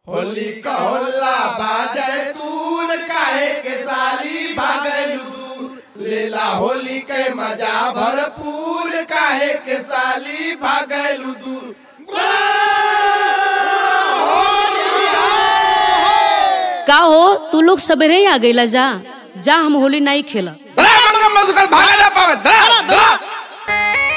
होली का होला बाजे तून काहे के साली भागलू दूर लेला होली के मजा भरपूर काहे के साली भागलू दूर का हो तू लोग सबेरे ही आ गईला जा जा हम होली नहीं खेला भागा ना पावे धरा धरा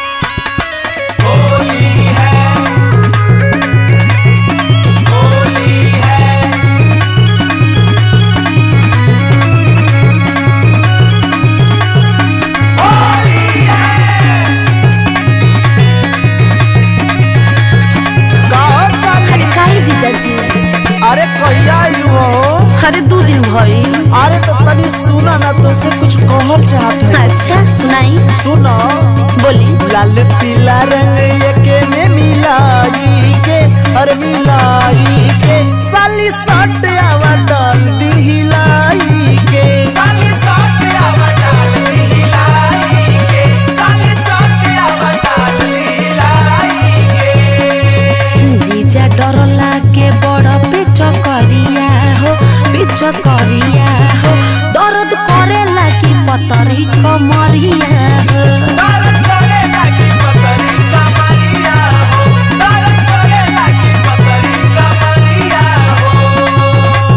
अरे काहे जीजाजी अरे कहिया आयु हो अरे दो दिन भई अरे तो तनी सुना ना तो से कुछ कहल चाहत है अच्छा सुनाई सुनो बोली लाल पीला रंग एके में मिलाई के अरे मिलाई के साली सट आवा डाल दी हिलाई के साली सट आवा डाल दी हिलाई के साली सट आवा डाल दी हिलाई जीजा डरला के बड़ पेच करिया हो पेच करिया हो दर्द करेला की पतरी कमरिया हो दर्द करे लागी पतरी कमरिया हो दर्द करे लागी पतरी कमरिया हो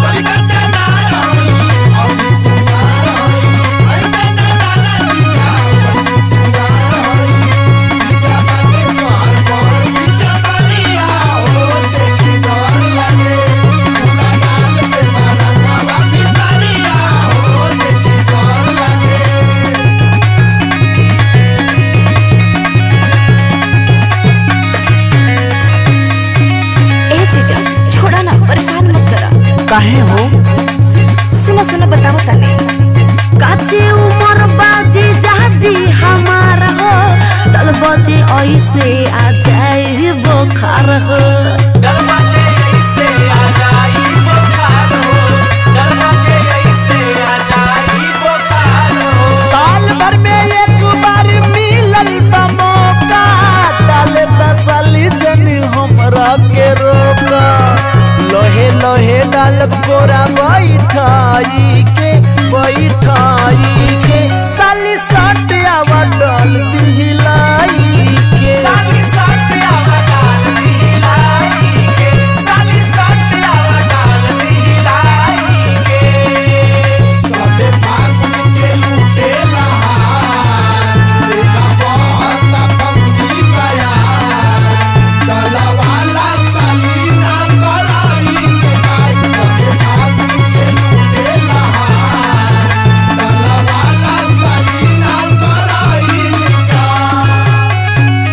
ए जीजा छोड़ा ना परेशान मत करा काहे हो सुनो सुनो बताओ तने काचे उमर बाजी जाजी हमार हो दल बजे ऐसे आ जाए बोखार हो दरवाजे ऐसे आ जाई बुखार हो दरवाजे ऐसे आ जाई बुखार हो साल भर में एक बार मिलल बा मौका डाले तसली जनी हमरा के रोका लोहे लोहे डाल कोरा बैठाई के बैठाई के साली सट आवा डाल दी हिलाई के साली सट आवा डाल दी हिलाई के साली सट आवा डाल दी हिलाई के सबे फागुन के लूटे लहार देखा बहुत फंकी बयार डलवाला सलीना कराई के गाय सबे फागुन के लूटे लहार डलवाला सलीना कराई के गाय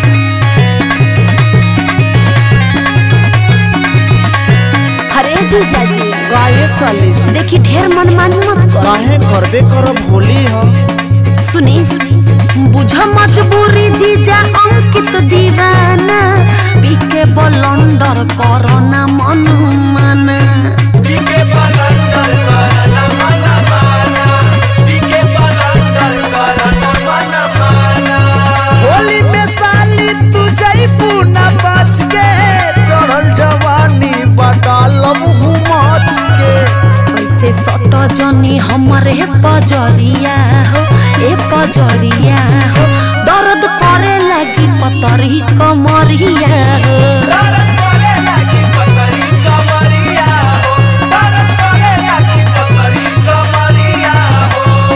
अरे जीजाजी काहे साली देखी ढेर मनमानी मत कर काहे करबे करब होली हम सुनी बुझ मजबूरी जीजा अंकित दीवाना पीके बलंडर करना मन माना पीके पलंडर करना मन माना पीके पलंडर करना मन माना होली में साली तू जईबू ना बच के चढ़ल जवानी बटालब हूँ मच के ऐसे सट जनी हमरे पजरिया हो ए पजरिया हो दर्द करे लगी पतरी कमरिया हो दर्द करे लागी पतरी कमरिया हो दर्द करे लागी पतरी कमरिया हो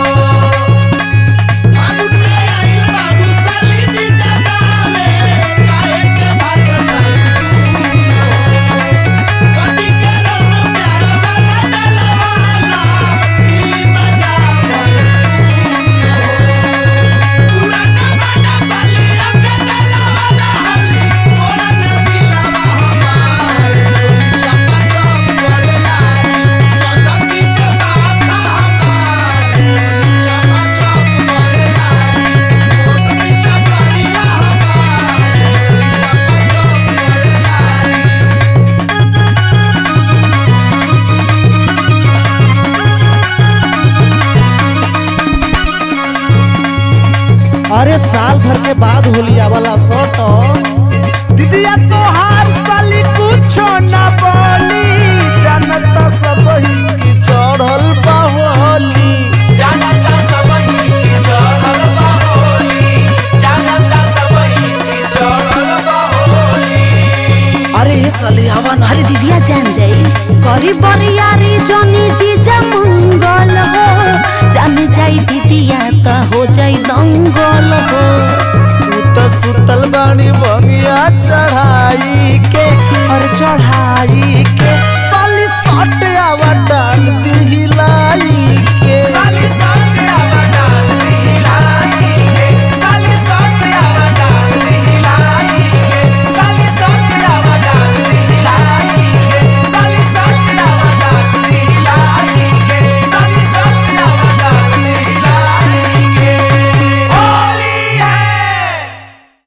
फागुन में आई बाबू साली जी जगावे काहे के भागल कटी के रंग प्यार वाला डलवाला दिली मजा पूरा नवाना बलिया के डलवाला हली मोरा नदिलवा हमार चपा चप करेला सनकी जबाता हमार चपा चप करेला मोरनी चपरिया हमार चपा चप करेला अरे साल भर के बाद होली वाला सट दीदिया तोहार साली कुछो ना बोली ये साली आवा ना अरे दीदिया जान जाई करी बरियारी जनी जीजा मंगल हो जान जाई दीदिया त हो जाई दंगल हो तू तो सुतल बानी भंगिया